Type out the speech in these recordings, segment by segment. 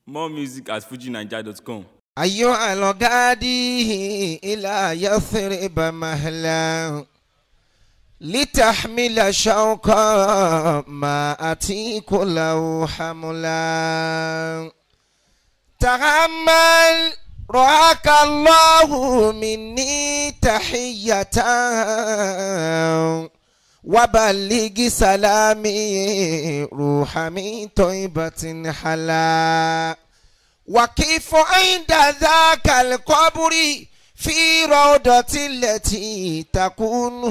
More music at fujinaija.com. أيها الغادي إلى يثرب مهلا لتحمل شوقا ما أتيك له حملا تحمل رعاك الله مني تحية وبلغ سلامي روح من طيبة حلا وكيف عند ذاك القبر في روضة التي تكون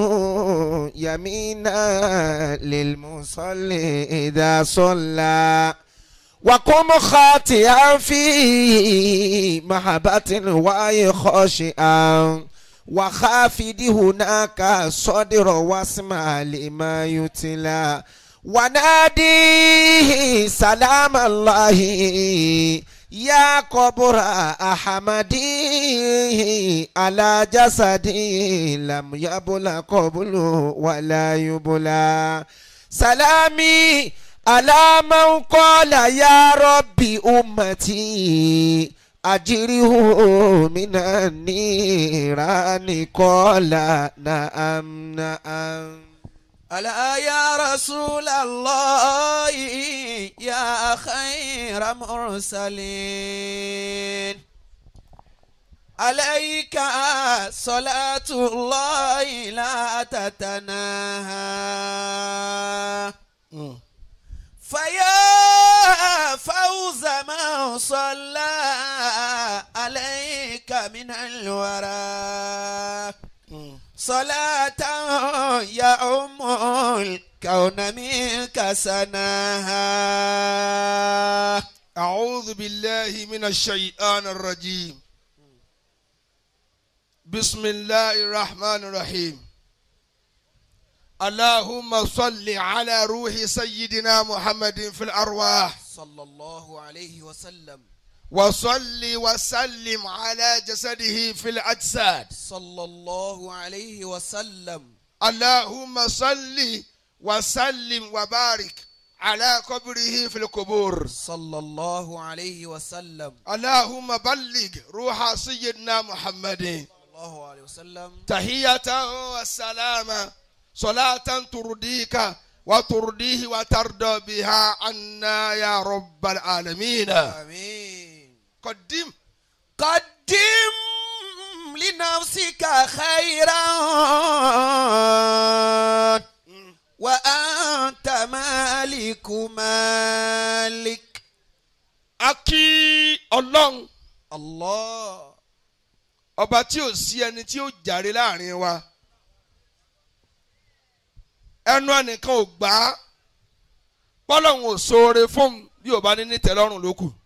يمينا للمصلي إذا صلى وقم خاطئا في محبة وأي خاشئا وخافد هناك صدر واسمع لما يتلى وناديه سلام الله يا قبر أحمدي على جسدي لم يبلى قبل ولا يبلى سلامي على من قال يا ربي أمتي أجره من النيران قال نعم نعم ألا يا رسول الله يا خير مرسلين عليك صلاة الله لا تتناهى فيا فوز من صلى عليك من الورى صلاة يا أم الكون منك سناها أعوذ بالله من الشيطان الرجيم بسم الله الرحمن الرحيم اللهم صل على روح سيدنا محمد في الأرواح صلى الله عليه وسلم وصل وسلم على جسده في الأجساد صلى الله عليه وسلم اللهم صل وسلم وبارك على قبره في القبور صلى الله عليه وسلم اللهم بلغ روح سيدنا محمد صلى الله عليه وسلم تحية وسلاما صلاة ترضيك وترضيه وترضى بها عنا يا رب العالمين آمين قدم قدم لنفسك خيرا وأنت مالك مالك akí ọlọ́run الله ọba tí ò sí ẹni tí ó jàre láàrin wa ẹnu ẹnìkan ò gbà á pọ́lọ́hún ò ṣoore fún bí ò bá ní ní tẹ́lọ́rùn ló kù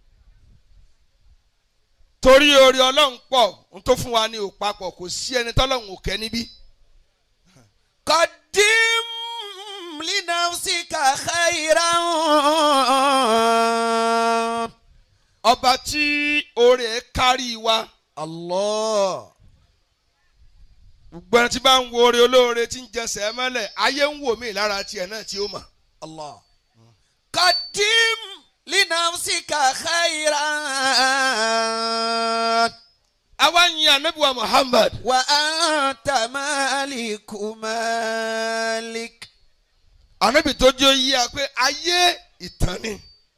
torí oore ọlọ́run pọ̀ ohun tó fún wa ní òpapọ̀ kò sí ẹni tọ́lọ́run ò kẹ́ níbí قدم لنفسك خيرا ọba tí oore ẹ̀ kárí wa الله gbogbo ẹni tí bá ń wo oore olóore tí ń jẹsẹ̀ mọ́lẹ̀ ayé ń wò mí lára tiẹ̀ náà tí ó mọ̀ الله قدم لنفسك خيرا àwa ń yin anabiwa Muhammad وأنت مالك مالك anabi tó jẹ́ yí a pé ayé ìtàn ni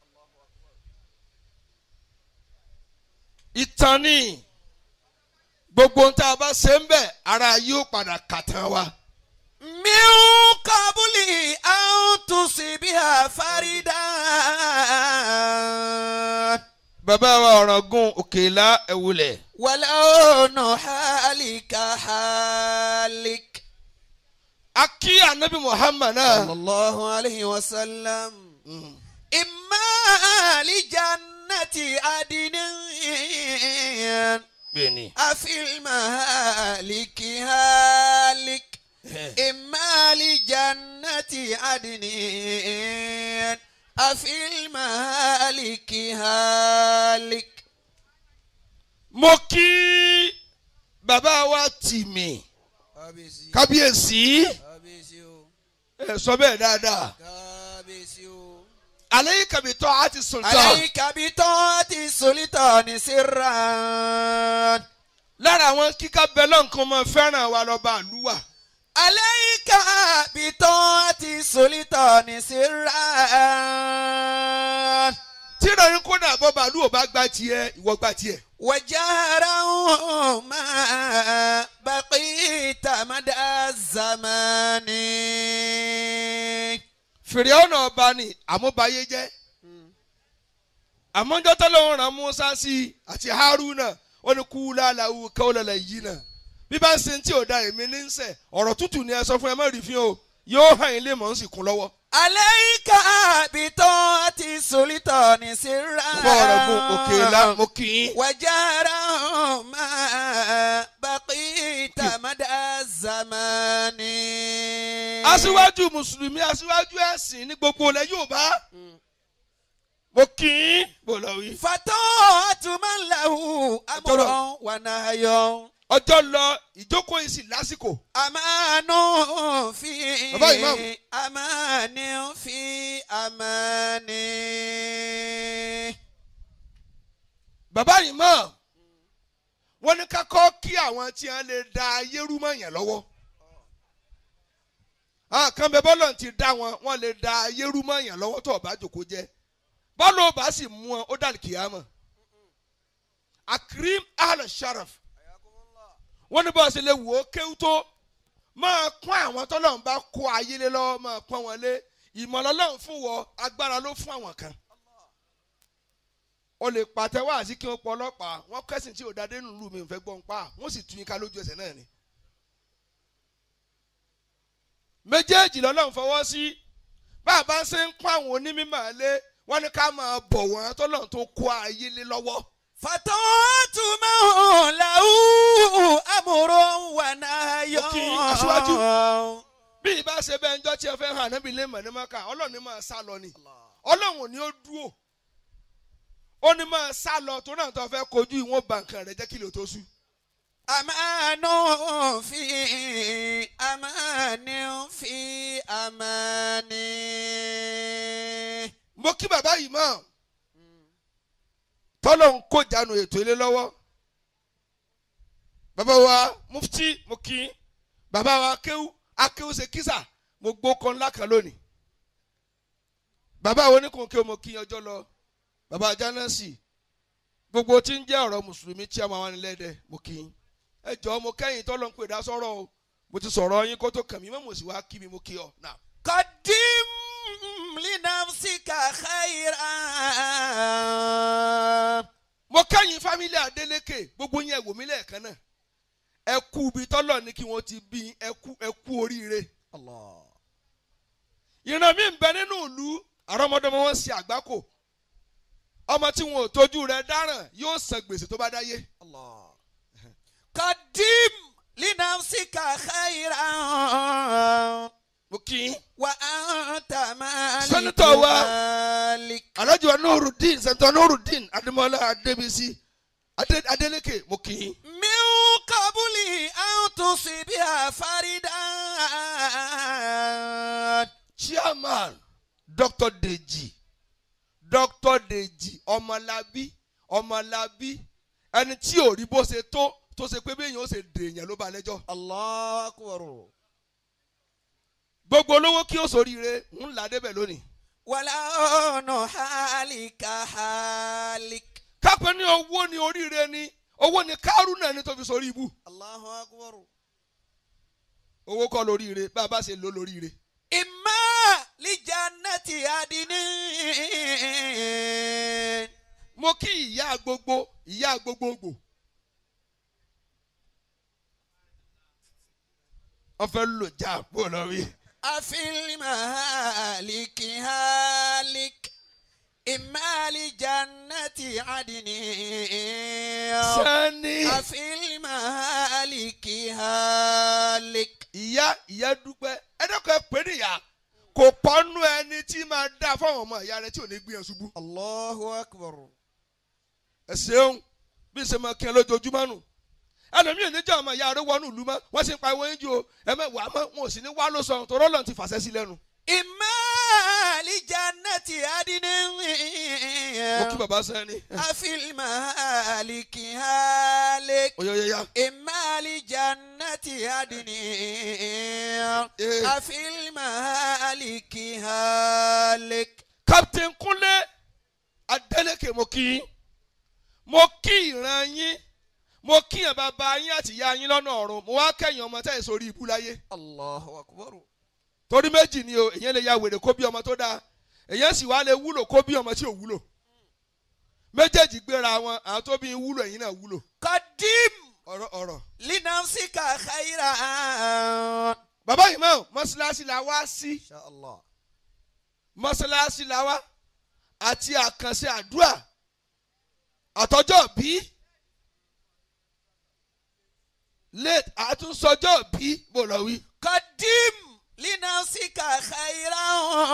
ìtàn ni gbogbo ohun tá a bá ṣe ń bẹ̀ ara yóò padà kàtàn wa. من قبل أن تصيبها فردا bàbá wa ọ̀ràngún òkèlá ẹ̀wùlẹ̀ ولون حالك حالك a kí anabi Muhammad náà صلى الله عليه وسلم إما لجنة عدن bẹ́ẹ̀ni أفي المهالك هالك إما لجنة عدن أفي المهالك هالك mo kí bàbá wa tìmí kábíyèsí ẹ sọ bẹ́ẹ̀ dáadáa kábíyèsí o. alayka bi ta'ati sultan عليك بطاعة sulitani sirran. lára àwọn kíkà bẹ́lọ̀ nǹkan mọ́ fẹ́ràn wa lọ́ba àlúwà Alayka bitati sulitani sirran. tí ìròyìn kódà bọ́ba àlúwà bá gbá tiẹ̀ ìwọ gbá tiẹ̀ وجهرا ما بقيت مدى الزمان fèrè ọ̀nà ọba ni àmúbayé jẹ́ àmọ́jọ́ tọ́lọ́run rán Musa sí i àti Haruna ó ní kú láàláwù kọ́ọ̀lọ́lẹ̀ yìí náà bí bá ń sin tí ò da èmi ní ń sẹ̀ ọ̀rọ̀ tútù ni ẹ sọ fún ẹ má rí fi hàn o yóò hàn yín lè mọ̀ ń sì kún lọ́wọ́. عليك بطاعة السلطان سرا bọ́ ọ̀rọ̀ gun òkè ńlá mo kì í. وجهرا ما بقيت مدى الزمان aṣíwájú mùsùlùmí aṣíwájú ẹ̀sìn ní gbogbo ilẹ̀ Yorùbá mo kì í bò lọ wí. فطاعة من له أمر ونهي ọjọ́ lọ ìjókòó yìí sì lásìkò أمان في Bàbá Imam. أمان في أمان bàbá yìí mọ̀ wọ́n ní ká kọ́ kí àwọn tí wọ́n lè da ayé rú mọ́ yẹn lọ́wọ́ àwọn kan bẹ bọ́lọ̀ ti dá wọn wọ́n lè da ayé rú mọ́ yẹn lọ́wọ́ tó o bá jòkó jẹ́ bọ́lọ̀ ò bá sì mú wọn ó dàlí kìyàmọ̀ akrim ahlẹ̀ sharaf wọ́n ní bọ́ọ̀ sì lè wò ó kéwú tó máa pọ́n àwọn tọ́lọ́run bá kó ayé lé lọ́wọ́ máa pọ́n wọn lé ìmọ̀lọ́lọ́run fún wọ agbára ló fún àwọn kan o lè pàtẹ́wọ́ àti kí wọ́n pọ̀ ọlọ́pàá wọ́n kẹ́sìn tí ò dáadé nù lù mí ò fẹ́ gbọ́n pa wọ́n sì tún yín ká lójú ẹsẹ̀ náà ni. méjèèjì lọ́lọ́run fọwọ́ sí bàbá ṣe ń kó àwọn onímọ̀ lé wọ́n ní ká máa bọ̀ wọ́n tọ́lọ́run tó kó ayé lé lọ́wọ́. فطاعة من له أمر ونهي Ó kí aṣíwájú. bí ìbá ṣe bẹ́ẹ̀ ńjọ́ tí ẹ fẹ́ hàn níbi ilé mọ̀ ní mọ́ká ọlọ́run ní máa sá lọ ni ọlọ́run ò ní ó dúró ó ní máa sá lọ tó náà tó fẹ́ kojú ìwọ̀n bàǹkàn rẹ̀ jẹ́ kí lè tó sú. أمان في أمان في أمان mo kí bàbá yìí mọ̀ tọ́lọ̀ ń kó jánu ètò ilé lọ́wọ́ bàbá wa mufti mo kí bàbá wa akéwú akéwú ṣe kísà mo gbó kan ńlá kan lónìí bàbá wo ní kò kí o mo kí ọjọ́ lọ bàbá jánásì gbogbo tí ń jẹ́ ọ̀rọ̀ mùsùlùmí tí a máa wà nílẹ̀ dẹ̀ mo kí yín ẹ jọ̀ọ́ mo kẹ́yìn tọ́lọ̀ ń pè dá sọ́rọ̀ o mo ti sọ̀rọ̀ yín kó tó kàn mí mọ́ mo sì wá kí mi mo kí ọ náà. قدم لنفسك خيرا mo kẹ́yìn fámílì Adélékè gbogbo yẹn wò mí lẹ́ẹ̀kan náà ẹ kú ibi tọ́lọ̀ ní kí wọ́n ti bí ẹ kú ẹ kú oríire. الله ìran mi ń bẹ nínú ìlú àrọ́mọdọ́mọ wọn ṣe àgbákò ọmọ tí wọn ò tójú rẹ̀ dáràn yóò san gbèsè tó bá dáyé. الله قدم لنفسك خيرا mo kí i. وأنت مالك Sẹ́nitọ̀ wa. مالك alájọ Nurudeen sẹ́ńtọ̀ Nurudeen Adémọ́lá Adébísí Adé- Adélékè mo kí i. من قبل أن تصيبها فردا chairman Dr. Deji Dr. Deji Ọmọlábí Ọmọlábí ẹni tí ò rí bó ṣe tó tó ṣe pé bí èèyàn ó ṣe dèèyàn ló bá lẹ́jọ́. الله أكبر gbogbo olówó kí ó soríire ń là débẹ̀ lónìí. ولون حالك حالك kápẹ́ ní owó ni oríire ni owó ni kárúnà ni tó fi sórí ibú. الله أكبر owó kọ́ lóríire bá a bá ṣe lò lóríire. إما لجنة عدن mo kí ìyá gbogbo ìyá gbogbogbò. wọ́n fẹ́ lò já bó lọ rí. أفي المهالك هالك إما لجنة عدن sani. أفي المهالك هالك ìyá ìyá dúpẹ́ ẹ̀dọ́kọ̀ ẹ pè níyà kò pọ́nú ẹni tí máa dá fáwọn ọmọ ìyá rẹ tí ò ní gbìyànjú ṣubú. الله أكبر ẹ ṣeun bí ṣe máa kí ẹ lójoojúmọ́ nù ẹlòmíì níjọ́ ọmọ ìyá rẹ wọnú ìlú mọ́ wọ́n sì ń pa ìwé yín jù o ẹ mẹ́ wàá mọ́ wọn ò sì ní wá ló sọ tọ́rọ́ lọ́n ti fàṣẹ sí lẹ́nu. إما لجنة عدن mo kí baba sẹ́ni. أفي المهالك هالك oyoyoya. إما لجنة عدن إيه. أفي المهالك هالك captain Kúnlé Adélékè mo kí yín mo kí ìran yín mo kí yàn bàbá yín àti ìyá yín lọ́nà ọ̀run mo wá kẹ́yìn ọmọ tẹ́ ẹ̀ sórí ibú láyé الله أكبر torí méjì ni o èyàn lè ya wèrè kó bí ọmọ tó dáa èyàn sì wá lè wúlò kó bí ọmọ tí ò wúlò méjèèjì gbéra wọn àwọn tó bí wúlò ẹ̀yin náà wúlò قدم ọ̀rọ̀ ọ̀rọ̀. لنفسك خيرا bàbá yìí mọ̀ mọ́ṣáláṣí la wá sí إن شاء الله mọ́ṣáláṣí la wá àti àkànṣe àdúrà àtọjọ́ bí late àtúnṣọjọ́ bí bó lọ wí. قدم لنفسك خيرا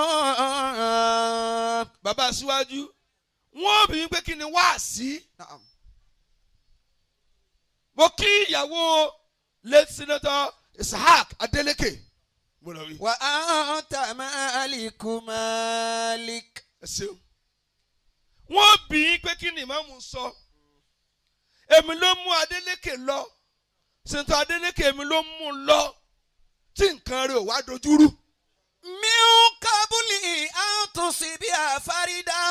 bàbá síwájú wọ́n bí pé kí ni wá sí. نعم mo kí ìyàwó late senator Ishaq Adeleke bó lọ wí. وأنت مالك مالك ẹ ṣeun. wọ́n bí pé kí ni ìmáàmù sọ èmi ló mú Adeleke lọ senator Adeleke èmi ló mú un lọ tí nǹkan rẹ̀ ò wá dojúrú. من قبل أن تصيب فردا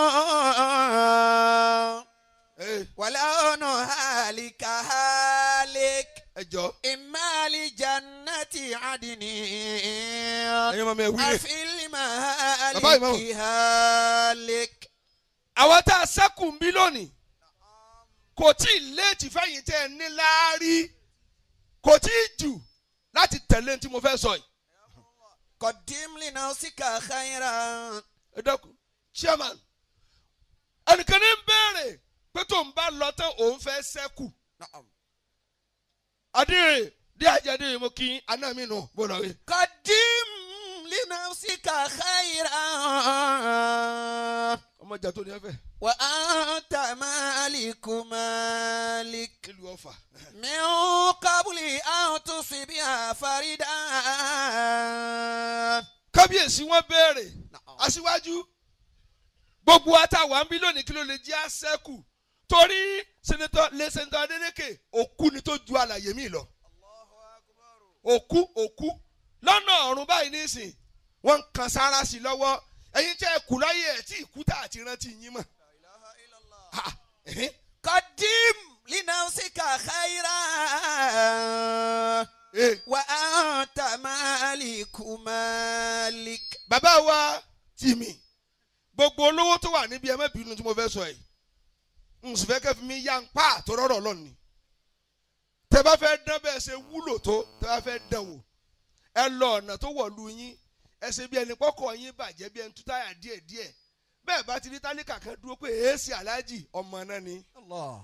Ẹ ولو نهالك هالك ẹ jọ إما لجنة عدن ẹyin ọmọ mi ẹ wí rè. أفي Bàbá ìmáàmù. المهالك هالك àwọn tá a sẹ́kù ń bí lónìí kò tí ì léètì fẹ́yìn tẹ́ ẹ ní láárí kò tí ì jù láti tẹ̀lé ní tí mo fẹ́ sọ yìí. قدم لنفسك خيرا ẹ dẹ́kun chairman ẹnìkan ní ń béèrè pé tó ń bá lọ tán òun fẹ́ sẹ́kù. نعم adéèrè dí àjẹdé mo kí aná mi nù bó lọ rí. قدم لنفسك خيرا ọmọ ìjà tó ní ẹ fẹ́ وأنت مالك مالك nílùú ọ̀fà. من قبل أن تصيب فردا kábíyèsí wọn béèrè نعم aṣíwájú gbogbo àtàwọn ń bí lónìí kí ló lè jẹ́ àṣẹ́kù torí sẹ́nẹ́tọ̀ lé sẹ́nẹ́tọ̀ Adélékè òkú ni tó ju àlàyé mi lọ òkú òkú lọ́nà ọ̀run báyìí nísìn wọ́n ń kan sára sí i lọ́wọ́ ẹ̀yin tẹ́ ẹ kù láyé ẹ̀ tí ìkú tá àti rántí yín mọ̀. Ha, ẹ̀hìn. قدم لنفسك خيرا Eh, وأنت مالك مالك bàbá wa tì mí gbogbo olówó tó wà níbi ẹ má bínú tí mo fẹ́ sọ yìí n sì fẹ́ kẹ́ fi mi yá ń pa àtọ́rọ́rọ́ lọ́ni tẹ bá fẹ́ dán bẹ́ẹ̀ ṣe wúlò tó tẹ bá fẹ́ dán wò ẹ lọ ọ̀nà tó wọ̀lú yín ẹ ṣe bí ẹni pọ́kọ̀ yín bàjẹ́ bí ẹni tú táyà díẹ̀ díẹ̀ bẹ́ẹ̀ bá ti rí tálíkà kan dúró pé èésì aláàjì ọmọ náà ni. الله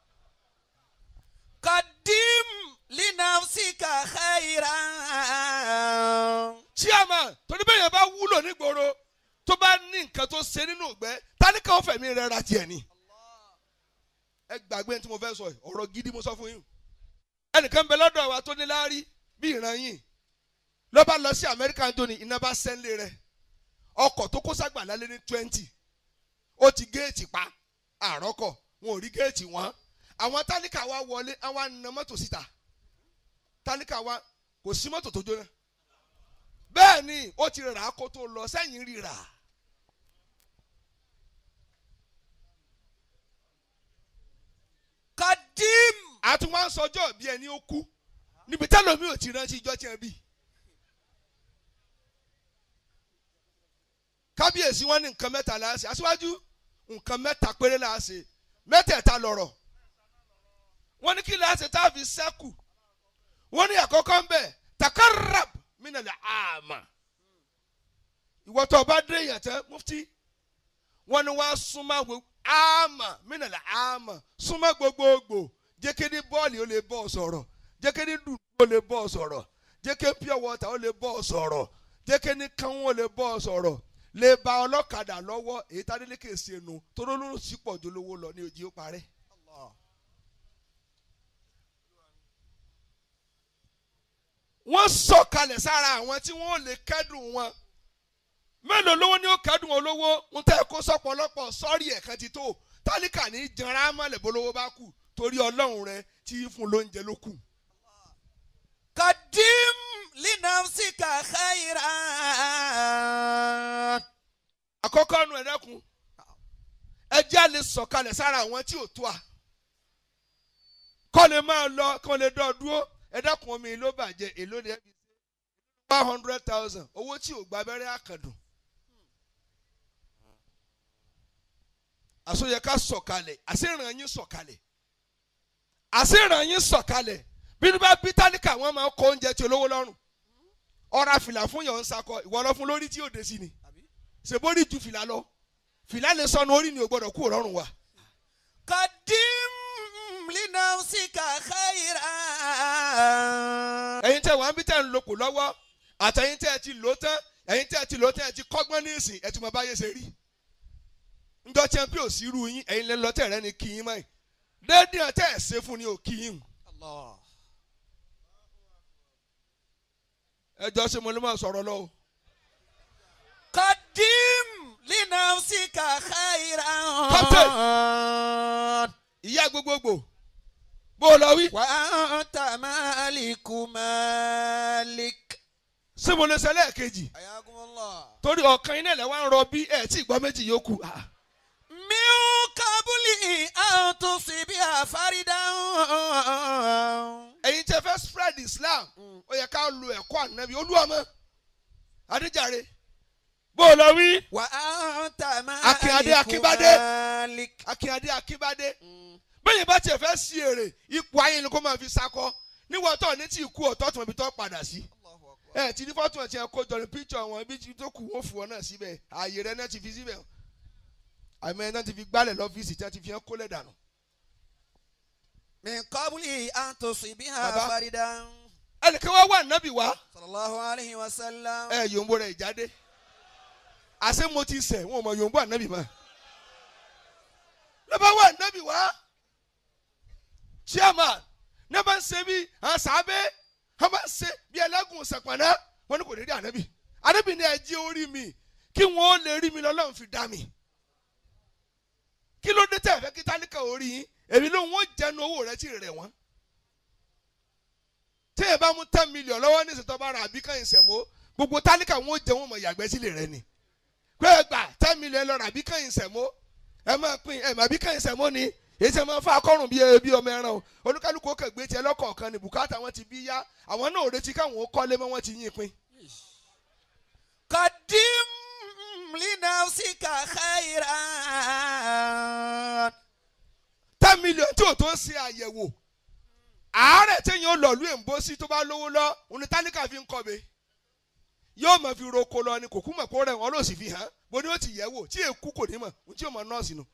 قدم لنفسك خيرا chairman torí bẹ́ẹ̀ yẹn bá wúlò nígboro tó bá ní nǹkan tó ṣe nínú ìgbẹ́ tálíkà ó fẹ̀mí rẹ̀ ra tiẹ̀ ni. ẹ gbàgbé tí mo fẹ́ sọ yìí ọ̀rọ̀ gidi mo sọ fún yín. ẹnìkan bẹ lọ́dọ̀ wa tó ní láárí bí ìran yìí ló bá lọ sí Amẹ́ríkà Anthony iná bá sẹ́ńlé rẹ̀ ọkọ̀ tó kó ságbà lálẹ́ ní twenty ó ti géètì pa àrọ́kọ̀ wọn ò rí géètì wọn àwọn tálíkà wa wọlé àwọn àna mọ́tò síta tálíkà wa kò sí mọ́tò tó jóná bẹ́ẹ̀ ni ó ti rà á kó tó lọ sẹ́yìn rí rà. قدم àti wọn sọjọ́ bí ẹni ó kú níbi tẹ́lómi ò ti rántí ijọ́ tí ẹ bí. kábíyèsí wọn ní nǹkan mẹ́ta la ṣe aṣíwájú nǹkan mẹ́ta péré la ṣe mẹ́tẹ̀ẹ̀ta lọ̀rọ̀ wọ́n ní kí la ṣe tá a fi sẹ́kù wọ́n ní àkọ́kọ́ ń bẹ̀ takarab minale ama ìwọ tó o bá dé èèyàn tẹ mufti wọ́n ní wọ́n á súnmọ́ gbogbo ama minale ama súnmọ́ gbogbogbò jẹ́kẹ́ni bọ́ọ̀lì ó lè bọ́ ọ sọ̀rọ̀ jẹ́kẹ́ni dùn ó lè bọ́ ọ sọ̀rọ̀ jẹ́kẹ́ pure water ó lè bọ́ ọ sọ̀rọ̀ jẹ́kẹ́ni kánwó ó lè bọ́ ọ sọ̀rọ̀ lè ba ọlọ́kadà lọ́wọ́ èyí tá délé kèé ṣe nu toró ló sì pọ̀ jolówó lọ ní òjì ó parẹ́. wọ́n sọ̀kalẹ̀ sára àwọn tí wọ́n lè kẹ́dùn wọn mélòó lówó ni ó kẹ́dùn olówó ń tẹ́ kó sọ́pọ̀lọpọ̀ sọ́ọ̀rì ẹ̀kan ti tó tálíkà ní janra mọ́lẹ̀ bólówó bá kù torí ọlọ́run rẹ tí í fún lóúnjẹ ló kù. قدم لنفسك خيرا àkọ́kọ́ nu ẹ̀dẹ́kun ẹjẹ́ a lè sọ̀kalẹ̀ sára àwọn tí ò tó a kọ́ lè máa lọ kọ́ lè dọ́ dúró ẹ̀dẹ́kun omi ló bàjẹ́ èló ni ẹbí ṣe one hundred thousand owó tí ò gba abẹ́rẹ́ àkàndùn àsọyẹ ká sọ̀kalẹ̀ àṣìràn yín sọ̀kalẹ̀ àṣìràn yín sọ̀kalẹ̀ bí ní bá bí tálíkà wọn máa kó oúnjẹ tí olówó lọ́rùn ọ̀rá fìlà fún yọ̀ ń sakọ ìwọ lọ fún lórí tí yóò dé sí ni ṣèbórí ju fìlà lọ fìlà lè sọnù orí ni ò gbọdọ̀ kú òrọ̀rùn wa. قدم لنفسك خيرا ẹ̀yin tẹ́ wàá bí tẹ́ ń lòpò lọ́wọ́ àtẹ̀yin tẹ́ ẹ ti lò tán ẹ̀yin tẹ́ ẹ ti lò tán ẹ ti kọ́gbọ́n ní ìsìn ẹ ti mọ báyé ṣe rí. njọ́ tí ẹ ń pè ò sí irú yín ẹ̀yin lẹ́ lọ́tẹ̀ rẹ ni kí yín mọ́ ẹ̀ déédéé ẹ̀ tẹ́ ẹ̀ ṣe fún ni ò kí yín. الله ẹ jọ ṣe mo lè máa sọ̀rọ̀ lọ o. قدم لنفسك خيرا ìyá gbogbogbò bó o lọ wí. وأنت مالك مالك ṣé mo lè ṣe lẹ́ẹ̀kejì حياكم الله torí ọ̀kan iná ilẹ̀ wa ń rọ bí ẹ̀ tí ìgbọ́ méjì yòókù. Ah. من قبل أن تصيبها فردا ẹ̀yin tẹ́ fẹ́ spread Islam ó yẹ ká lo ẹ̀kọ́ ànábì olúwàmọ́ adéjàre bó o lọ wí. وأنت Akínyadé مالك Akínbádé. مالك akínyadé akínbádé bẹ́ẹ̀ bá tiẹ̀ fẹ́ sí èrè ipò ayé ni kó máa fi sakọ níwọ̀n tó ní tí ikú ọ̀tọ̀ tó ibi tó padà sí. ẹ ti ní fọ́tò ẹ̀ tí ẹ kó jọ ní píkṣọ̀ wọn ibi tó kù wọ́n fún ọ náà síbẹ̀ ààyè rẹ náà ti fi síbẹ̀ àmọ́ ẹ náà ti fi gbálẹ̀ lọ́fíìsì tí wọ́n ti fi hàn kólẹ̀ dànù. من قبل أن تصيبها Baba. فردا ẹnìkan wá wà nábì wá صلى الله عليه وسلم ẹ yòǹbó rẹ̀ ìjáde àṣé mo ti sẹ̀ wọn ò mọ yòǹbó ànábì mọ́ lọ́ba wà nábì wá chairman ní bá ń ṣe bí àwọn sàábẹ́ wọ́n bá ń ṣe bí ẹlẹ́gùn sẹ̀pọ̀nà wọn ni kò ní rí ànábì ànábì ní ẹjí orí mi kí wọ́n ó lè rí mi lọ́lọ́run fi dá mi kí ló dé tẹ̀ fẹ́ kí tálíkà orí yín èmi ló ń wọ́n jẹnu owó rẹ tí ì rẹ̀ wọ́n tí ẹ bá mú ten million lọ́wọ́ ní ìṣètò bá ra àbí kan ìṣẹ̀mó gbogbo tálíkà wọn ò jẹ́ wọn mọ̀ yàgbẹ́ sílẹ̀ rẹ ni pé ẹ gbà ten million lọ́ra àbí kan ìṣẹ̀mó ẹ máa pín ẹ mà àbí kan ìṣẹ̀mó ni èyí ṣe máa fa akọ́rùn bí bí ọmọ ẹran o olúkálùkù ó kẹ̀gbé tiẹ̀ lọ́kọ̀ọ̀kan ni bùkátà wọn ti bí yá àwọn náà ò retí káwọn ó kọ́lé mọ́ wọn ti yín pín. قدم لنفسك خيرا ten million tí ò tó ń ṣe àyẹ̀wò àárẹ̀ téèyàn ó lọ lú èǹbó sí tó bá lówó lọ òní tálíkà fi ń kọ́be yóò máa fi roko lọ ni kò kú mọ̀ kó rẹ̀ wọ́n ló sì fi hàn bó ni ó ti yẹ̀ wò tí èkú kò ní mọ̀ ohun tí yóò mọ nọ́ọ̀sì nù.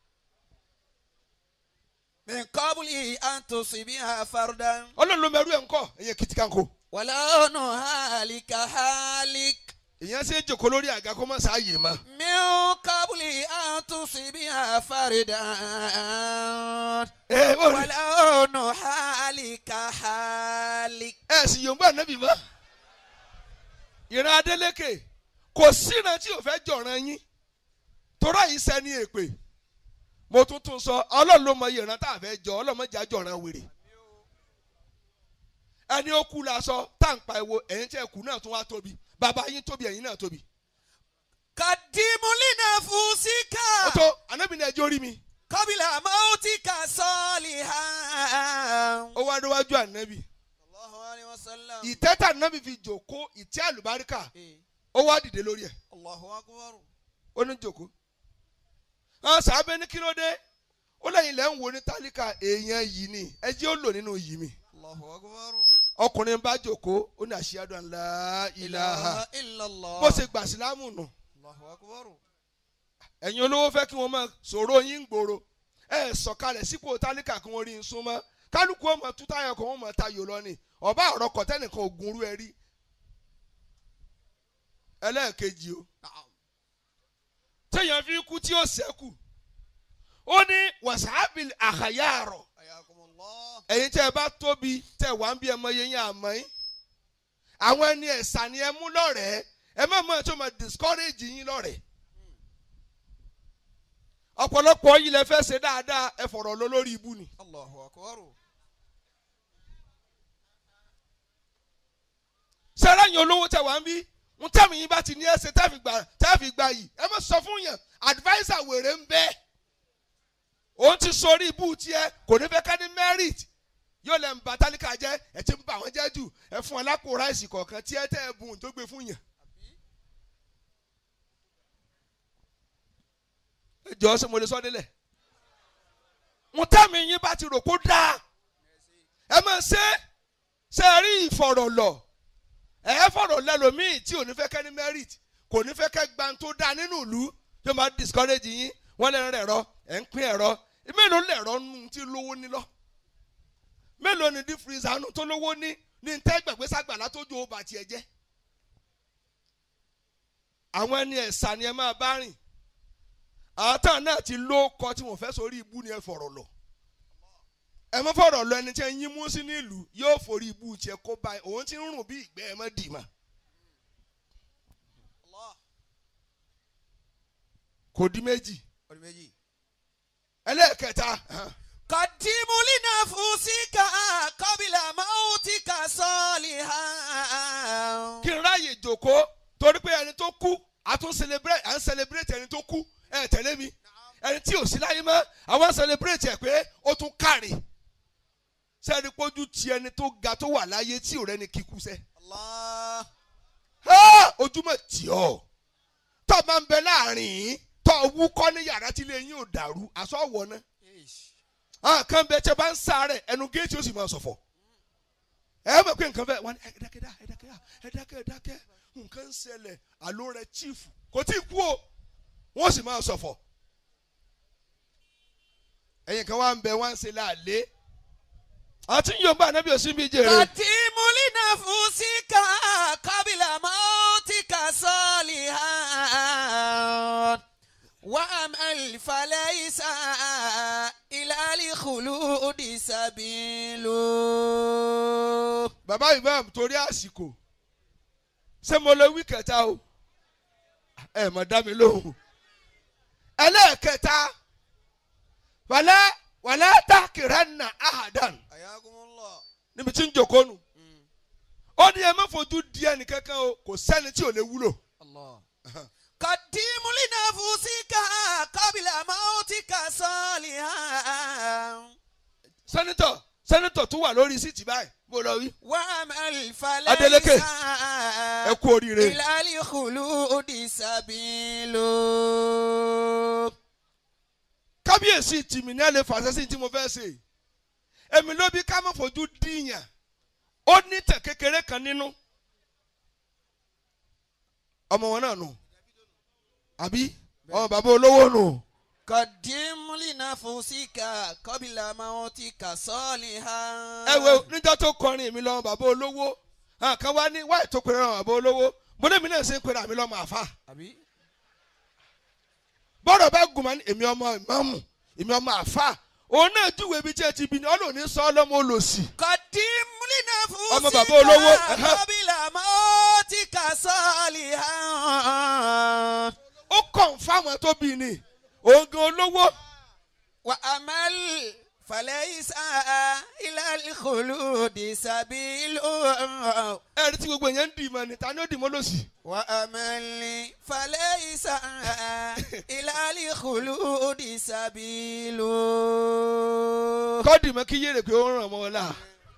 من قبل أن تصيبها فردا ọlọ́run ló mẹ́rú ẹ̀ ń kọ́ ẹ̀yẹ kìtìkanko ولو نهالك هالك èèyàn ṣe é jòkó lórí àga kó má sáàyè mọ́. من قبل أن تصيبها فردا ẹ ó rí ولو نهالك هالك ẹ sì yòǹbó ànábì mọ́. ìran Adélékè kò síran tí ò fẹ́ jọ̀ràn yín torá yìí sẹ́ni èpè mo tún tún sọ ọlọ́run ló mọ iye ìran tá a fẹ́ jọ ọlọ́run mọ̀jà jọ̀ràn wèrè ẹni ó kú la sọ táǹpà ẹ̀wò ẹ̀yin tẹ́ kú náà tún wá tóbi bàbá yín tóbi ẹ̀yin náà tóbi قدم لنفسك ó tó ànábì ní ẹjọ́ rí mi قبل موتك صالحا ó wá déwájú ànábì الله عليه وسلم ìtẹ́ tà ànábì fi jòkó ìtẹ́ àlùbáríkà إيه. ó wá dìde lórí ẹ̀ الله أكبر ó ní jòkó àwọn sàábẹ́ ní kí ló dé ó lẹ́yìn lẹ́ ń wo ní tálíkà èèyàn yìí ni ẹ jẹ́ ó lò nínú yìí mi الله أكبر ọkùnrin bá jòkó ó ní àṣìyàdùn àlá ìlàhà إلا الله bó ṣe gbà sílámù nù الله أكبر ẹ̀yin olówó fẹ́ kí wọ́n máa sọ̀rọ̀ yín gbòòrò ẹ sọ̀kalẹ̀ sípò tálíkà kí wọ́n rí n súnmọ́ kálukú ọmọ tútáyà kan wọ́n mọ̀ tayò lọ ni ọba ọ̀rọ̀ kọ̀tẹ́nìkan ògùn rú ẹ rí ẹlẹ́ẹ̀kejì o نعم téèyàn fi kú tí ó ṣẹ́kù ó ní wàsáàbìl àkàyàrọ̀ حياكم الله ẹ̀yin tẹ́ ẹ bá tóbi tẹ́ ẹ wà ń bí ẹmọ yẹn yẹn àmọ́ yín àwọn ẹni ẹ̀sà ni ẹ mú lọ́rẹ̀ẹ́ ẹ má mọ̀ ẹ́ tó máa discourage yín lọ́rẹ̀ẹ́ ọ̀pọ̀lọpọ̀ yìí lẹ fẹ́ ṣe dáadáa ẹ fọ̀rọ̀ lọ lórí ibu ni. Allahu akbar. sẹ́rẹ́ yín olówó tẹ̀ wá ń bí ń tẹ̀mí yín bá ti ní ẹsẹ̀ tẹ́fì gbà tẹ́fì gbà yìí ẹ má sọ fún yàn adviser wèrè ń bẹ òun ti sọrí ibú tiẹ̀ kò ní fẹ́ ká ní merit yóò lẹ́ ń ba tálíkà jẹ́ ẹ ti ń bà wọ́n jẹ́ jù ẹ fún ẹ lápò ráìsì kọ̀ọ̀kan tí ẹ tẹ́ ẹ bùn tó gbé fún yàn. ẹ jọ ṣe mo lè sọ délẹ̀ ń tẹ̀mí yín bá ti rò kó dáa ẹ máa ṣe ṣe rí ìfọ̀rọ̀lọ̀ ẹ fọ̀rọ̀ lẹ́lòmíì tí ò ní fẹ́ kẹ́ ní merit kò ní fẹ́ kẹ́ gba tó dáa nínú ìlú tó máa discourage yín wọ́n lè rẹ̀ ẹ̀rọ ẹ̀ ń pín ẹ̀rọ mélòó lẹ̀rọ nù tí lówó ní lọ mélòó ni deep freezer nù tó lówó ní ní tẹ́ gbàgbé sàgbàlá tó ju ọba tiẹ̀ jẹ́ àwọn ẹni ẹ̀sà ni ẹ máa bá rìn àtàn náà ti ló kọ tí wọ́n fẹ́ sórí ibú ni ẹ fọ̀rọ̀ lọ ẹ mọ fọ̀rọ̀ lọ ẹni tí ẹ yín mú sí nílùú yóò forí ibú tiẹ̀ kó báyìí òun ti ń rùn bí ìgbẹ́ ẹ mọ́ dì mà Allah. kò di méjì Ọdún méjì. ẹlẹ́ẹ̀kẹta قدموا لنفسك قبل موتك صالحا kí n ráàyè jòkó torí pé ẹni tó kú a tún celebrate à ń celebrate ẹni tó kú ẹ tẹ̀lé mi ẹni tí ò sí láyé mọ́ àwọn celebrate ẹ̀ pé ó tún kárì sẹ́ni pójú ti ẹni tó ga tó wà láyé tí ò rẹ́ni kíkú sẹ́ Allah. Ah! ojúmọ̀ tì ọ́ tó máa ń bẹ láàrin tó wúkọ́ ní yàrá tí ilé yín ò dàrú aṣọ wọ̀ náà àwọn kan bẹ tẹ bá ń sáré ẹnu géètì ó sì máa ṣọ̀fọ̀ ẹ mọ̀ pé nǹkan bẹ́ẹ̀ wọ́n ní ẹ dákẹ́ dá ẹ dákẹ́ dá ẹ dákẹ́ ẹ dákẹ́ nǹkan ń ṣẹlẹ̀ àló rẹ chief kò tí ì kú o wọ́n sì máa ṣọ̀fọ̀ ẹ̀yìn kan wá ń bẹ wá ń ṣe láàlé àti yorùbá anábì òsínbí jèrè قدموا لنفسك قبل موتك صالحا وأمل فليس إلى الخلود سبيل bàbá imam torí àsìkò ṣé mo lè wí kẹta o ẹ mọ̀ dá mi lóhùn ẹlẹ́ẹ̀kẹta wàlẹ́ wàlẹ́ takiranna ahadan حياكم الله níbi tí ń jòkó nù ó ní ẹ má fojú di ẹnì kankan o kò sẹ́ni tí ò lè wúlò الله قدموا لنفسك قبل موتك صالحا sẹ́nitọ̀ sẹ́nitọ̀ tó wà lórí síìtì báyìí mo lọ wí وأمل Adeleke. فليس ẹ kú oríire إلى الخلود سبيل kábíyèsí tìmí ní ẹ lè fàṣẹ sí tí mo fẹ́ ṣe èmi ló bí ká má fojú díyàn ó ní tẹ̀ kékeré kan nínú ọmọ wọn náà nù àbí ọmọ bàbá olówó nù قدم لنفسك قبل موتك صالحا ẹ wo níjọ́ tó kọrin èmi lọ́mọ bàbá olówó àwọn kan wá ní wáyé tó pèrè ọmọ bàbá olówó mo ní èmi náà ṣe ń pèrè àmì lọ́mọ àfa àbí bọ́dọ̀ bá gùn máa ní èmi ọmọ ìmáàmù èmi ọmọ àfa òun náà júwèé ibi tí ẹ ti bí ni ọlọ́ọ̀ni sọ ọlọ́mọ olòṣì قدم لنفسك ọmọ bàbá olówó, ẹ̀hẹ́. قبل موتك صالحا ó kàn fáwọn tó bí ni òun gan olówó وأمل فليس إلى الخلود سبيل ẹ̀rí tí gbogbo èèyàn ń dì mọ́ ni ta ni ó dì mọ́ lòsì. وأمل فليس إلى الخلود سبيل kọ́ọ̀dì mọ́ kí yéèrè pé ó ń ràn mọ́ ọ la.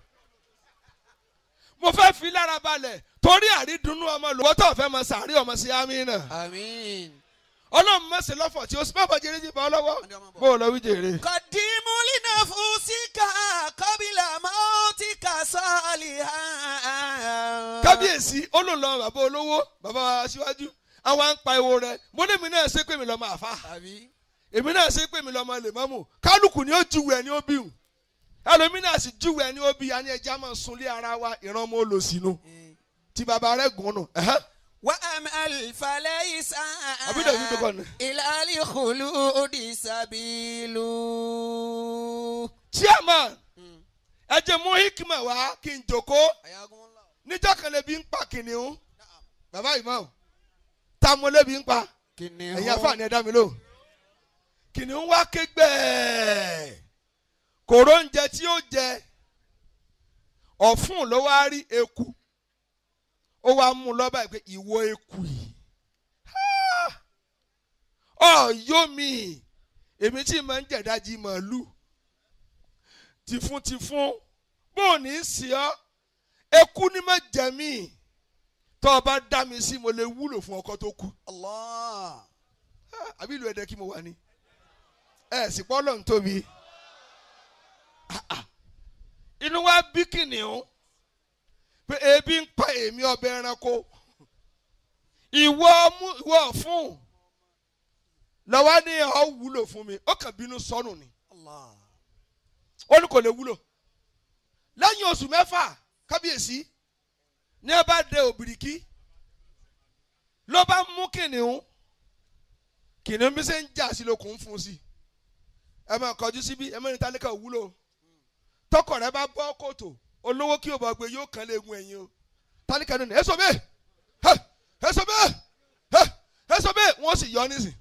mo fẹ́ fi lára balẹ̀ torí àrídùnnú ọmọ lọ́wọ́ tó fẹ́ mọ sàárì ọmọ sí amínà. آمين ọlọ́run mọ̀ sí lọ́fọ̀ tí ó sì bàbá jẹrẹ jí bá ọ lọ́wọ́ bó o lọ wí jèrè. قدموا لنفسك قبل موتك صالحا kábíyèsí olóòlò bàbá olówó bàbá wa aṣíwájú àwọn à ń pa ewo rẹ mo ní èmi náà ṣe pé mi lọ́mọ àfa àbí èmi náà ṣe pé mi lọ́mọ lèmọ́mù kálukú ni ó júwe ẹni ó bí hùn ẹlòmí náà sì júwe ẹni ó bí ani ẹja máa sunlé ara wa ìran ọmọ olòsínú tí bàbá rẹ gùn nù. ẹ̀hẹ́. وأمل فليس Àbí dẹ̀ yìí dọ́kọ̀ ni. إلى الخلود سبيل chairman ẹ jẹ́ mú hikima wá kí n jòkó حياكم الله níjọ́ kan lè bí ń pa kìnìún bàbá imam tá mo lébi ń pa kìnìún ẹ̀yin afáàní ẹ̀dá mi lò kìnìún wá ké gbẹ́ẹ̀ kòró oúnjẹ tí ó jẹ ọ̀fun ló wá rí eku ó wá mú un lọ́ba pé ìwọ eku yìí ọ̀yọ́ mi èmi tí mo ń jẹ̀dájì màálù tìfún tìfún bó o ní í sí ọ eku ni má jẹ mí tó o bá dá mi sí mo lè wúlò fún ọkọ tó kú Allah. Ah, àbí ìlú ẹ̀dẹ́ kí mo wà ní ẹ̀ sì pọ́ lọ́n tóbi Ah, ah. inú wa bí kìnìún pé ebi ń pa èmi ọbẹ̀ ẹranko ìwọ mú ìwọ fún lọ́wọ́ ní ọ̀ wúlò fún mi ó kàn bínú sọnù ni Allah. ó ní kò lè wúlò lẹ́yìn oṣù mẹ́fà kábíyèsí ní ẹ bá dé òbìrìkí ló bá mú kìnìún kìnìún bí ṣe ń jà sí lókun ń fún sí ẹ máa kọjú síbí ẹ mẹ́rin tálíkà ò wúlò tọkọ rẹ bá bọ́ kòtò olówó kí o bọ̀ gbé yóò kàn lé egun ẹ̀yìn o tálíkà nínú ẹ sọ bẹ́ẹ̀ ẹ ẹ sọ bẹ́ẹ̀ ẹ ẹ sọ bẹ́ẹ̀ wọ́n sì yọ ọ́ nísìn.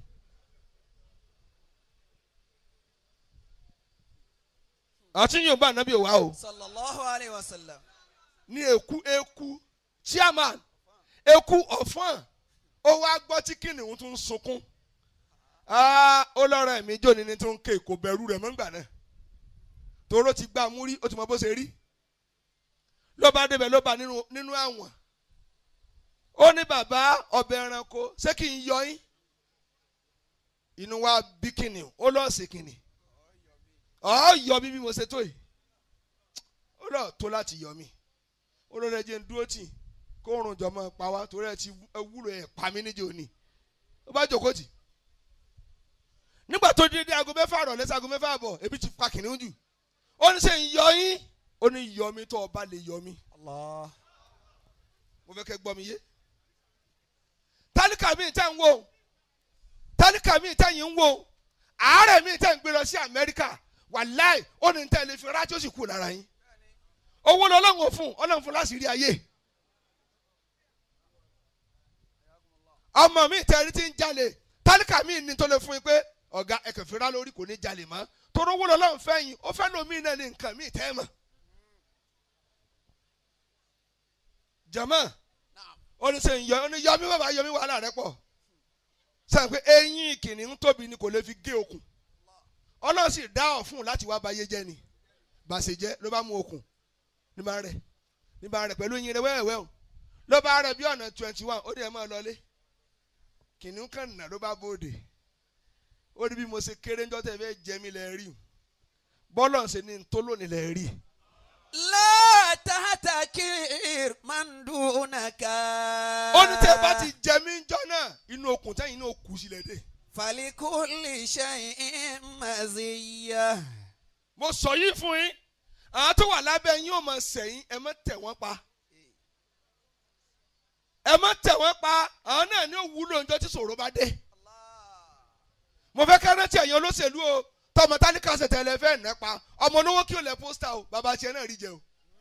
àti yóò bá ànábì wá o Sallallahu alayhi wa sallam. ní eku eku chairman eku ọ̀fọ́n ó wá gbọ́ tí kìnìún tún ń sunkún Ah, ó lọ́rọ̀ ẹ̀mí jóni ní tó ń ké kò bẹ̀rù rẹ̀ mọ́ngbà náà toró ti gbá a mú rí ó ti mọ bó ṣe rí ló bá débẹ̀ ló bá nínú nínú àwọn ó ní bàbá ọbẹ̀ ẹranko ṣé kí n yọ yín inú wa bí kìnìún ó lọ́ọ̀ sí kìnìún ọ̀ yọ bí bí mo ṣe tó yìí ó lọ́ọ̀ tó láti yọ mí ó lọ́ọ́ rẹ̀ jẹ́ ń dúró tì kó oorun jọmọ pa wá torí ẹ ti wúlò ẹ̀ pa mí níjẹ́ òní ó bá jókòó tì nígbà tó dé dé aago mẹ́fà rọ̀ lẹ́sẹ̀ aago mẹ́fà bọ̀ ebi ti pa kìnìún jù ó ní sẹ́ ń yọ yín ó ní yọ mí tó ọba lè yọ mí Allah. mo fẹ́ kẹ́ gbọ́ mi yé tálíkà mi tẹ́ ń wò tálíkà mi tẹ́ yín ń wò àárẹ̀ mi tẹ́ ń gbé lọ sí Amẹ́ríkà wàláì ó ní tẹ́ lè fi rájò sì kú lára yín owó lọ ọlọ́run ò fún ọlọ́run fún láti rí ayé ọmọ mi tẹ́ rí ti ń jalè tálíkà mi ní tó lè fún yín pé ọ̀gá ẹ̀kẹ́ fi rá lórí kò ní jalè mọ́ torí owó lọ ọlọ́run fẹ́ yín ó fẹ́ lómi náà ní nǹkan mi tẹ́ mọ̀ jama ó ní sẹ́yìn yọ ó ní yọmí bàbá yọmí wàhálà rẹ pọ̀ sẹ́yìn pé eyín kìnìún tóbi ni kò lè fi gé okùn ọlọ́run sì dá ọ̀fun láti wá bayé jẹ́ ni bàṣẹ jẹ́ ló bá mú okùn ní bá rẹ̀ ní bá rẹ̀ pẹ̀lú eyín rẹ̀ wẹ́wẹ́ o ló bá rẹ̀ bí ọ̀nà twenty one ó ní ẹ̀ máa lọlé kìnìún kan nà ló bá bóde ó ní bí mo ṣe kéré ńjọ́ tẹ̀ fẹ́ jẹ́ mi lẹ́ rí bọ́lọ̀ ṣe ní ntólónì lẹ́ rí La tahtakir man dunaka. ó ní tẹ́ bá ti jẹ mí ńjọ́ náà inú okùn tẹ́yìn náà kù sílẹ̀ dé. Falikulli shay'in maziyya. mo sọ yìí fún yín àwọn tó wà lábẹ́ yín ò mọ̀ sẹ́yìn ẹ má tẹ̀ wọ́n pa ẹ má tẹ̀ wọ́n pa àwọn náà ní òwúlò ńjọ́ tí ṣòro bá dé mo fẹ́ ká rántí ẹ̀yin olóṣèlú o tọmọ tálíkà ṣètò ẹlẹ́fẹ́ ẹ̀ pa ọmọ olówó kí o lẹ pósítà o bàbá tiẹ̀ náà rí jẹ o.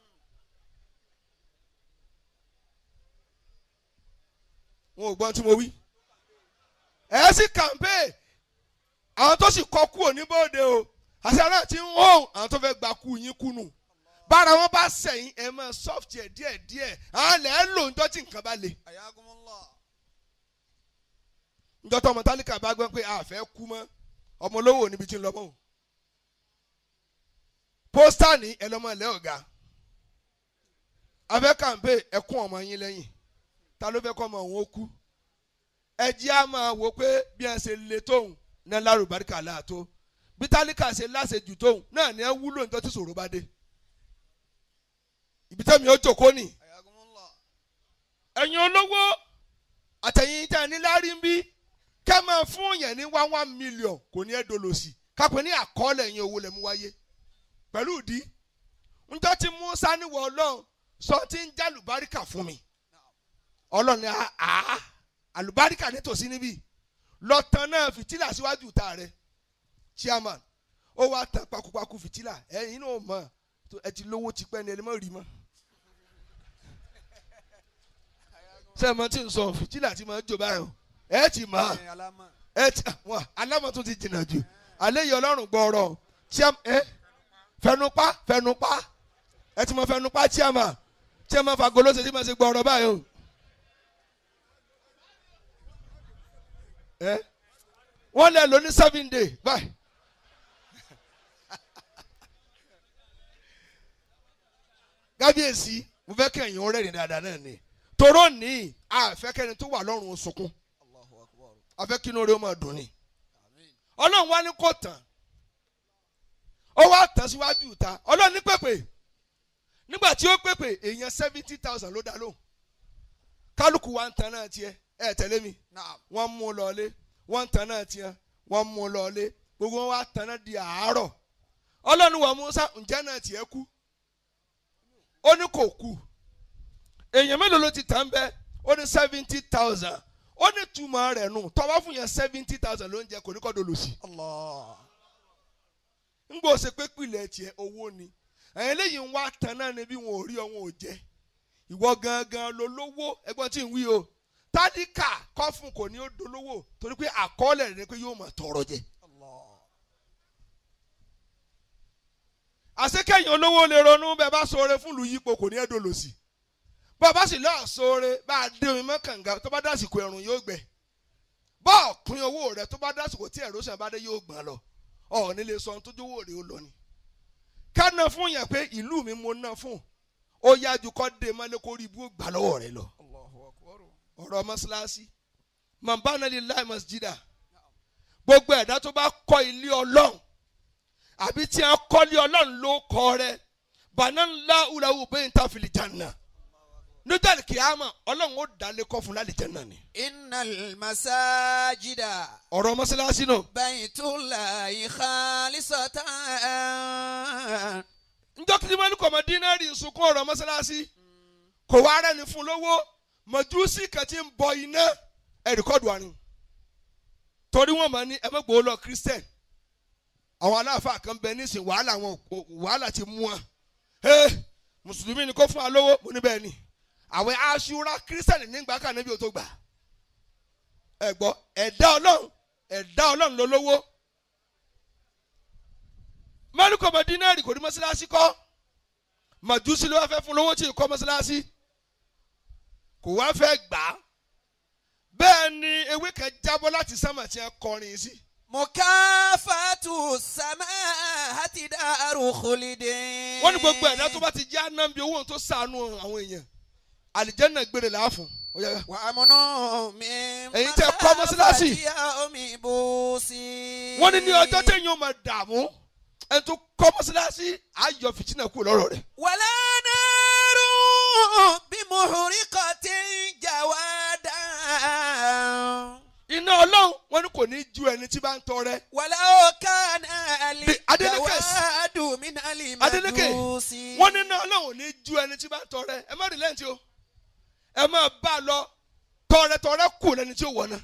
wọn ò gbọ́n tí mo wí ẹ̀ sì kàmpé àwọn tó sì kọ́ kú òní bóde o àṣà náà ti ń hó àwọn tó fẹ́ gba kú yín kúnnù bára wọn bá sẹ̀yìn ẹ̀ mọ́ soft ẹ̀ díẹ̀ díẹ̀ àwọn lẹ̀ ń lò ńjọ́ tí nǹkan bá le Ayakumullah. ńjọ́ tó ọmọ tálíkà bá gbọ́ pé a fẹ́ kú mọ́ ọmọ olówó níbi tí ń lọ mọ́ o pósítà ní ẹlọ́mọ ilẹ̀ ọ̀gá afẹ́ kàǹpé ẹkún ọmọ yín lẹ́yìn ta ló fẹ́ kọ́ ọmọ òun ó kú ẹ jẹ́ á máa wò pé bí ẹ ṣe le tóun náà lárúbáríkà láàtó bí tálíkà ṣe láṣejù tóun náà ní ẹ wúlò nítorí tí ṣòro bá dé ibi tẹ́mi ó jòkó nì Ayakumullah. ẹ̀yin olówó àtẹ̀yìn tẹ́ ẹ ní lárí ń bí kẹ́ máa fún yẹn ní one one million kò ní ẹ́ dolòsì kápẹ́ ní àkọọ́lẹ̀ yẹn owó lẹ̀ mú wáyé pẹ̀lú ìdí njọ́ tí Musa níwọ̀ ọlọ́run sọ tí ń já àlùbáríkà fún mi ọlọ́run ní àá àlùbáríkà nítòsí níbí lọ́tàn náà fìtílà síwájú ìta rẹ̀ chairman ó wá tàn pakupaku fìtílà ẹ̀yin náà mọ̀ ẹ ti lówó tipẹ́ ni ẹni mọ̀ rí mọ́ sẹ́ẹ̀mọ́ tí ń sọ fìtílà tí mo ń jò báyọ̀ ẹ ti mọ̀ Ẹ, alámọ̀. ẹ ti wọn alámọ̀ tó ti jìnnà jù alẹ́ yìí ọlọ́run gbọ́ọ̀rọ̀ chiam ẹ fẹnupa fẹnupa ẹ ti mọ fẹnupa chiama chiama fagolo ṣe ti ma ṣe gbọ́ọ̀rọ̀ báyìí o ẹ wọ́n lẹ lóní seven day báyìí. kábíyèsí mo fẹ́ kẹ́yìn ó rẹ́rìn dáadáa náà ni toró ní àfẹ́kẹ́ni tó wà lọ́rùn sunkún Allahu akbar. afẹ́kínú rẹ̀ ó máa dùn ni ọlọ́run wá ní kò tán ó wá tán síwájú ìta ọlọ́run ní pèpè nígbà tí ó pèpè èèyàn seventy thousand ló dá lóhùn kálukú wa ń tan náà tiẹ̀ ẹ tẹ̀lé mi Naam. wọ́n mú un lọlé wọ́n ń tan náà tiẹ̀ wọ́n mú un lọlé gbogbo wọn wá tan náà di àárọ̀ ọlọ́run wa Musa ǹjẹ́ náà tiẹ̀ kú ó ní kò kú èèyàn mélòó ló ti tàn bẹ́ẹ̀ ó ní seventy thousand ó ní túmọ̀ rẹ̀ nù tọ́wọ́ fún yẹn seventy thousand ló ń jẹ kò ní kọ́ dolo sí Allah. ń gbọ́ ṣe pé pìlẹ̀ tiẹ̀ owó ni ẹ̀yìn eléyìí ń wá tan náà ni bí wọn ò rí ọ wọn ò jẹ ìwọ gangan ló lówó ẹgbọ́n tí ń wí o tádìkà kọ́fún kò ní ó dolówó torí pé àkọọ́lẹ̀ rẹ̀ ni pé yóò máa tọrọ jẹ. Allah. àṣekẹ́yìn olówó lè ronú bẹ́ẹ̀ bá sọ̀rọ̀ fún ìlú yípo kò ní ẹ́ dolo sí bàbá sì lọ́ọ̀ sọ̀rọ̀ bá a dé omi mọ́kànga tó bá dásìkò ẹ̀rùn yóò gbẹ bọ́ọ̀ pín owó rẹ̀ tó bá dásìkò tí ẹ̀rọ sàn bá dé yóò gbọ́n lọ ọ̀ nílé sọ ohun tó jówó rẹ̀ ó lọ ni ká ná fún yẹn pé ìlú mi mo ná fún ó yájú kọ́ dé mọ́lẹ́ kó rí ibú gbà lọ́wọ́ rẹ̀ lọ Allahu akbar. ọ̀rọ̀ mọ́ṣáláṣí mambana lillahi masjida gbogbo ẹ̀dá tó bá kọ́ ilé ọlọ́run àbí tí a kọ́ ilé ọlọ́run ló kọ́ rẹ bàná ńlá ulawu bẹ́ẹ̀ ta fìlì janna nítorí kìámà ọlọ́run ó dalé kọ́ fún lálẹ́ janna ni Innal masajida ọ̀rọ̀ mọ́ṣáláṣí náà baytullahi khalisatan. njọ́ kìí mọ́lú kọ̀mọ́ dínárì sunkún ọ̀rọ̀ mọ́ṣáláṣí kò wá rẹ́ni fún lówó mọ̀júsí kan tí ń bọ iná ẹ̀ríkọ́dù àrùn torí wọ́n máa ní ẹ̀mẹ́gbòó lọ christian àwọn aláàfáà kan bẹ nísìn wàhálà wọn wàhálà ti mú wọn ee mùsùlùmí ni kó fún wa lówó mo ní bẹ́ẹ̀ ni àwẹ̀ aṣúra christian nígbà kan níbi ò tó gbà ẹ gbọ́ ẹ̀dá ọlọ́run ẹ̀dá ọlọ́run ló lówó mẹ́lùkọ̀ mọ́ dínárì kò ní mọ́ṣáláṣí kọ́ màjúsí ló wá fẹ́ fún lówó tí ì kọ́ mọ́ṣáláṣí kò wá fẹ́ gbà á bẹ́ẹ̀ ni ewé kan jábọ́ láti sámà tí a kọrin sí mukafatu samahati daru khulidin. wọ́n ní gbogbo ẹ̀dá tó bá ti jẹ́ anábì owó tó sànú àwọn èèyàn àlìjẹ́nà gbére làáfún ó yá, yá. wà á múnú mi. Èyí tẹ́ kọ́ mọ́sálásí. máa omi bó sí. wọ́n ní ní ọjọ́ téèyàn ó máa dààmú ẹni tó kọ́ mọ́ṣáláṣí ayọ̀ fìtínà kúrò lọ́rọ̀ rẹ̀ wàlá náírù bí muhuri kan ti ń jà wá dá. iná ọlọ́run wọ́n ní kò ní ju ẹni tí bá ń tọrẹ wàlá òkà náà lè Bí Adeleke jà s- wá dùn mí náà lè má Adeleke, dùn sí. wọ́n ní iná ọlọ́run ò ní ju ẹni tí bá ń tọrẹ ẹ má rí lẹ́ǹtì o ẹ má bá a lọ tọrẹ tọrẹ kù lẹni tí ó wọ̀ náà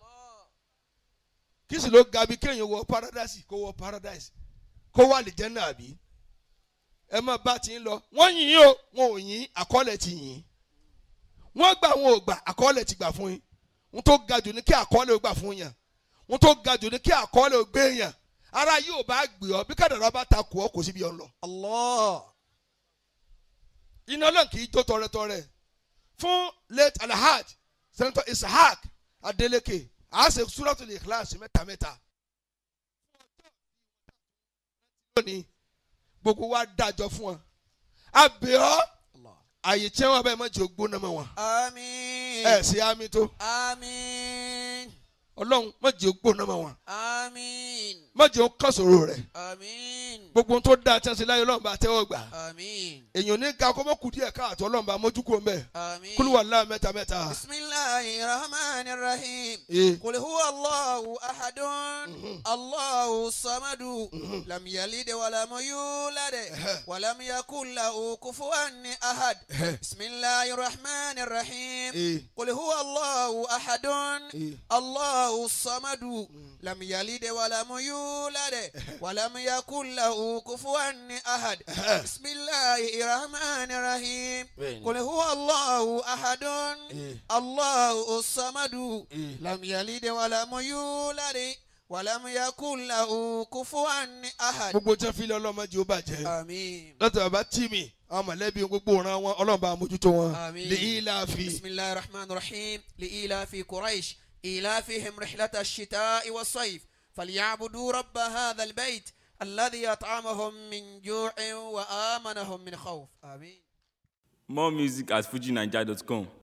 kí sì ló ga bí kéèyàn wọ paradise kó wọ paradise kó wà lè jẹ́ náà bí ẹ má bá ti ń lọ wọ́n yìn yín o wọn ò yìn àkọọ́lẹ̀ ti yìn wọ́n gbà wọn ò gbà àkọọ́lẹ̀ ti gbà fún yín wọ́n tó ga jù ní kí àkọọ́lẹ̀ ó gbà fún yàn wọ́n tó ga jù ní kí àkọọ́lẹ̀ ó gbé yàn ara yìí ò bá gbé ọ bí kàdàrà bá ta kù ọ kò síbi ọ lọ Allah. iná náà kì í jó tọrẹtọrẹ fún late alhaj senator ishaq adeleke àáṣe suratul ikhlas mẹ́ta mẹ́ta lónìí gbogbo wa dájọ́ fún wọn abẹ́ọ́ Allah. àyè tí wọn bá ẹ má jẹ́ ògbóná mọ́ wọn Àmín. ẹ sí àmì tó Àmín. ọlọ́run má jẹ́ ògbóná mọ́ wọn Àmín. má jẹ́ òkàsòrò rẹ̀ Àmín. gbogbo ohun tó dáa tí wọn ṣe láyé ọlọ́run bá tẹ́wọ́ gbà Àmín. èèyàn ní ga kọ́mọ́ kù díẹ̀ káàtó ọlọ́run bá mójú kúrò mbẹ́ Àmín. kúlúwà láà mẹ́ta mẹ́ta. Bismillahi rahmani rahim. Eh. Qul huwa Allahu ahadun. Allahu samadu. Lam yalid wa lam yulad. Wa lam yakul lahu kufuwan ahad. Bismillahi rahmani rahim. Eh. قل هو الله أحد إيه. الله الصمد لم يلد ولم يولد ولم يكن له له كفوا أحد بسم الله الرحمن الرحيم بين. قل هو الله أحد إيه. الله الصمد إيه. لم يلد ولم يولد ولم يكن له كفوا أحد gbogbo tí wọ́n fi lé ọlọ́mọdé ó bàjẹ́ آمين láti bàbá tì mí àwọn mọ̀lẹ́bí gbogbo ọ̀ràn wọn ọlọ́run bá mójútó wọn آمين. lè ilà fi بسم الله الرحمن الرحيم لإيلاف قريش إيلافهم رحلة الشتاء والصيف فليعبدوا رب هذا البيت الذي أطعمهم من جوع وآمنهم من خوف آمين More music at fujinaija.com.